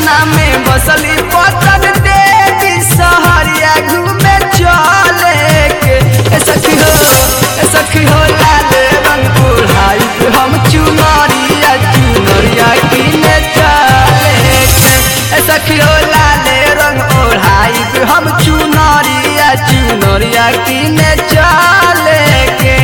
पटना में बसली पतन देवी सहरिया घूमे चले के ए सखी हो ए सखी हो लाल रंग ओढ़ाई हम चुनरिया चुनरिया किने चले के ए सखी हो लाल रंग ओढ़ाई हम चुनरिया चुनरिया किने चले के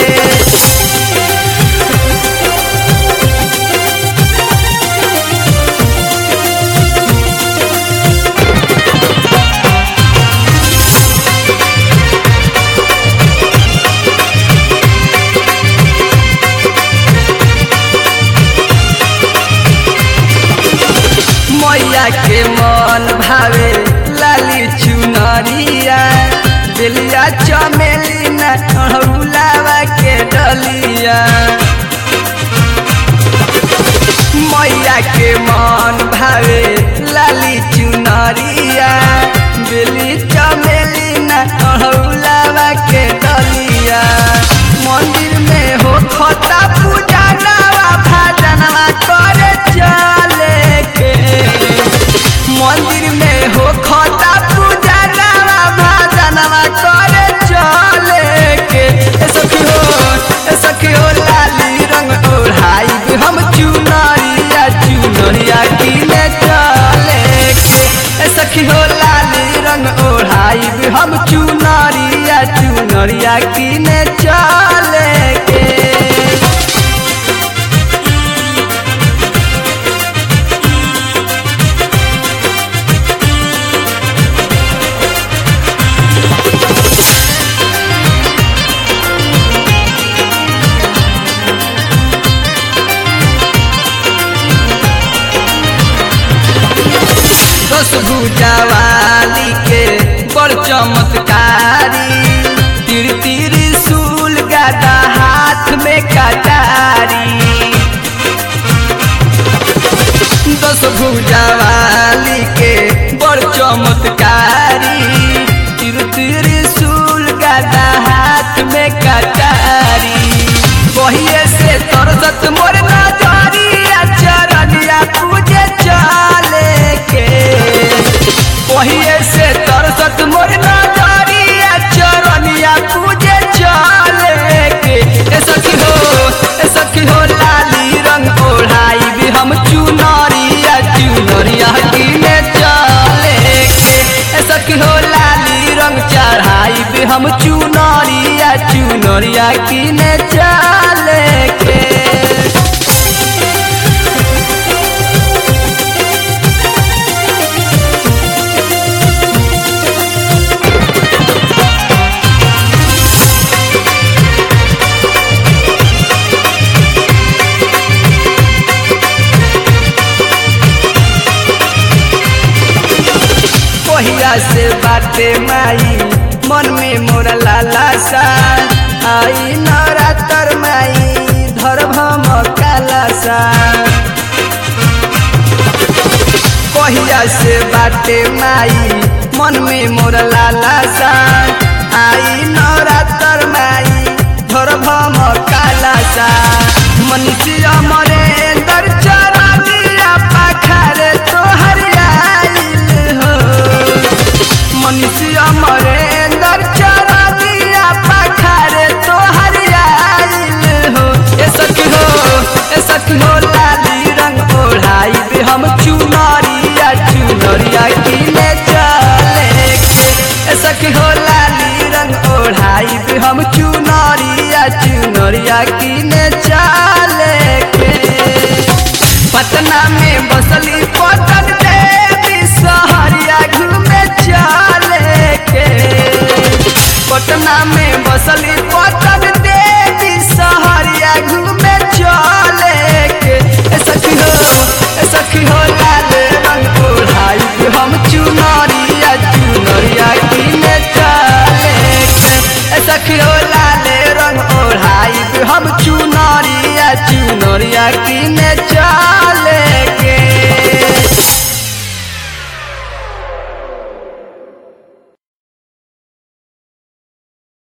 मैया के मन भावे लाली चुनरिया बेलिया चमेली न अड़हुलावा के डलिया मैया के मन भावे लाली चुनरिया बेली चमेली न अड़हुलावा के डलिया मंदिर में हो खता पूजा नवा भजनवा करे चले के मंदिर में हो खता पूजा नवा भजनवा करे चले के ए सखी हो ए सखी हो लाली रंग ओढ़ाई हम चुनरिया चुनरिया किने चले के ए सखी हो लाली रंग ओढ़ाई हम चुनरिया चुनरिया किने चले के दस भुजावाली के बड़ चमत्कारी तिर तिर सूल गादा हाथ में कटारी दस भुजावाली के बड़ चमत्कारी तिर तिर सूल गादा हाथ में कटारी बहिए से तरसत मोर नजरिया चरनिया पूजे चले के बहिए से तरसत मोर नजरिया चरनिया पूजे चले के ए सखी हो ए सखी हो लाली रंग ओढ़ाई भी हम चुनरिया चुनरिया किने चले के ए सखी हो लाली रंग चढ़ाई भी हम चुनरिया चुनरिया किने चले के पहिया से बाटे माई मन में मोरा लाला सा आई नरातर माई धर्म काला सा पहिया से बाटे माई मन में मोरा लाला सा आई नरातर माई धर्म काला सा मनुष्य मरेंद्र चरनिया पाखरे तोहर आइल हो मनुष्य मरेंद्र चरनिया पाखरे तोहर आइल हो ए सखी हो ए सखी हो लाली रंग ओढ़ाई भी हम चुनरिया चुनरिया किने चले के ए सखी हो लाली रंग ओढ़ाई भी हम चुनरिया चुनरिया किने चले के पटना में बसली पटन देवी सहरिया घूमे चले के पटना में बसली पटन देवी सहरिया घूमे चले के ए सखी हो ए सखी हो लाल रंग ओढ़ाई हम चुनरिया चुनरिया किने चले के ए सखी हो लाल रंग ओढ़ाई हम चुनरिया चुनरिया किने चले